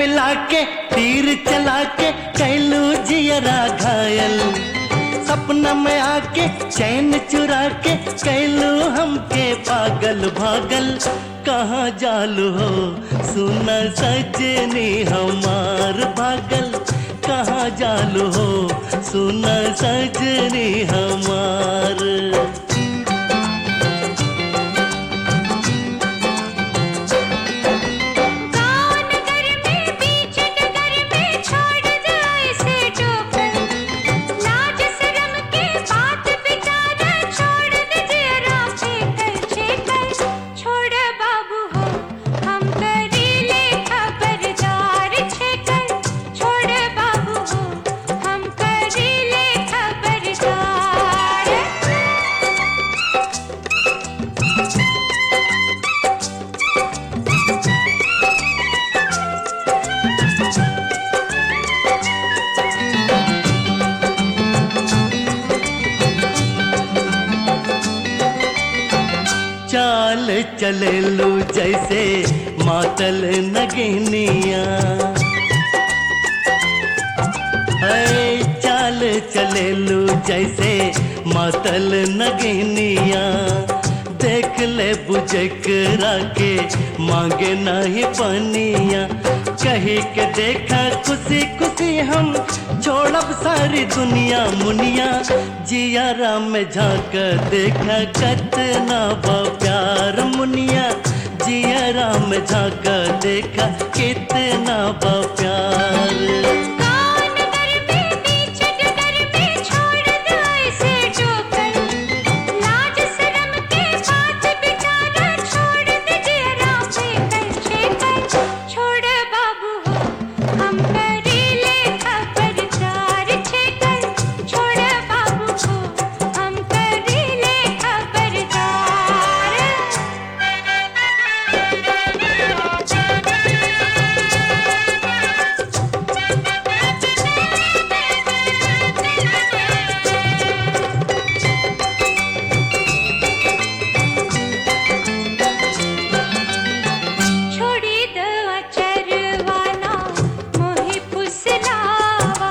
मिला के तीर चला के कैलू जियरा घायल सपना में आके चैन चुरा के कैलू हमके पागल भागल कहाँ जालू हो सुना सजनी हमार भागल कहाँ जालू हो सुना सजनी हमार गाँव नगर में बीच नगर में छोड़ दे ऐसे टोकर लाज शर्म के बात बिचारा छोड़ दे जरा फेंकर छेकर छोड़ बाबू हो हम करीले खबरदार छेकर छोड़ बाबू हो हम करीले खबरदार चाल चले लू जैसे मातल नगनिया है चाल चले लू जैसे मातल नगनिया देख ले बुझकरा के मांगे नहीं पनिया कही के देखा खुशी खुशी हम छोड़ब सारी दुनिया मुनिया जिया राम में झांक देखा कतना बा प्यार मुनिया जिया राम में झांक देखा कितना बा प्यार गाँव नगर में बीच नगर में छोड़ दे ऐसे टोकर लाज शर्म के बात बिचारा छोड़ दे जरा फेंकर छेकर छोड़ बाबू हो हम करीले खबरदार छेकर छोड़ बाबू हो हम करीले छोड़ी द अचरवाना मोहि फुसलावा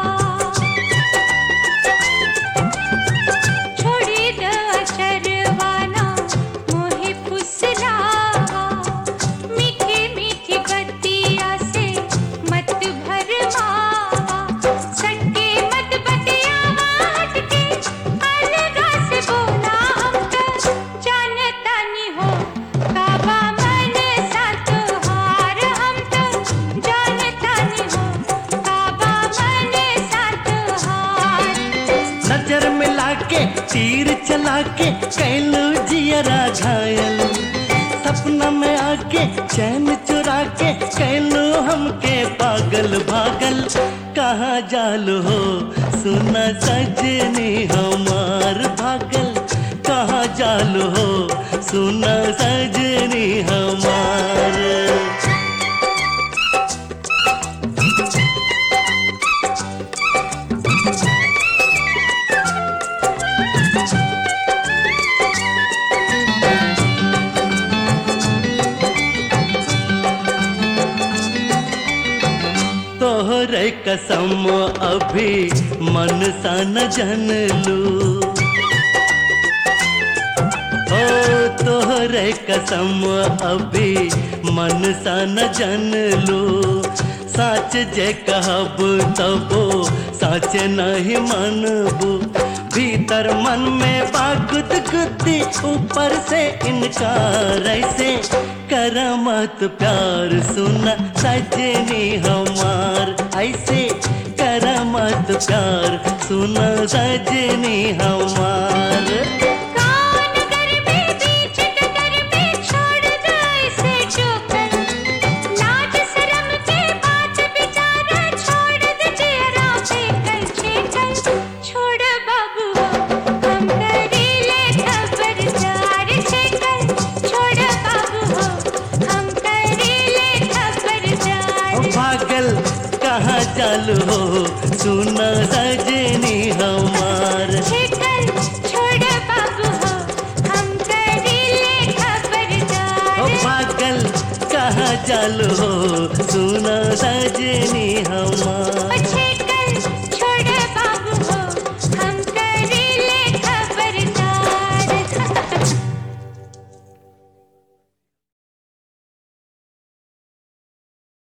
छोड़ी द अचरवाना मोहि फुसलावा मीठी मीठी बत्तिया से मत भरमावा सटके मत बतियावा हटके अलगा से बोला हमका जानता नहीं हो काबा मन साथ हार हम तो जानता नहीं हो काबा मन साथ हार नजर मिला के तीर चला के कैलू जियरा घायल सपना में आके चैन चुरा के कैलू हमके पागल भागल कहाँ जालू हो सुना सजनी हमार भागल कहाँ जालू हो सुना सजनी हमार तोहरे कसम अभी मन सा न जन लू ओ तोहरे कसम अभी मन सा न जन लू साच जे कहब तबो साच नहीं मनबू भीतर मन में बागुद गुद्दी ऊपर से इनकार ऐसे करमत प्यार सुना सजनी हमार ऐसे करमत प्यार सुना सजनी हमार गाँव नगर में बीच नगर में छोड़ दे ऐसे टोकर लाज शर्म के बात बिचारा छोड़ दे जरा फेंकर छेकर छोड़ बाबू हो हम करीले खबरदार छेकर छोड़ बाबू हो हम करीले खबरदार ओ पागल कहाँ चालू हो सुना सजनी हमार छेकर छोड़ बाबू हो हम करीले ओ खबरदार पागल कहाँ चालू हो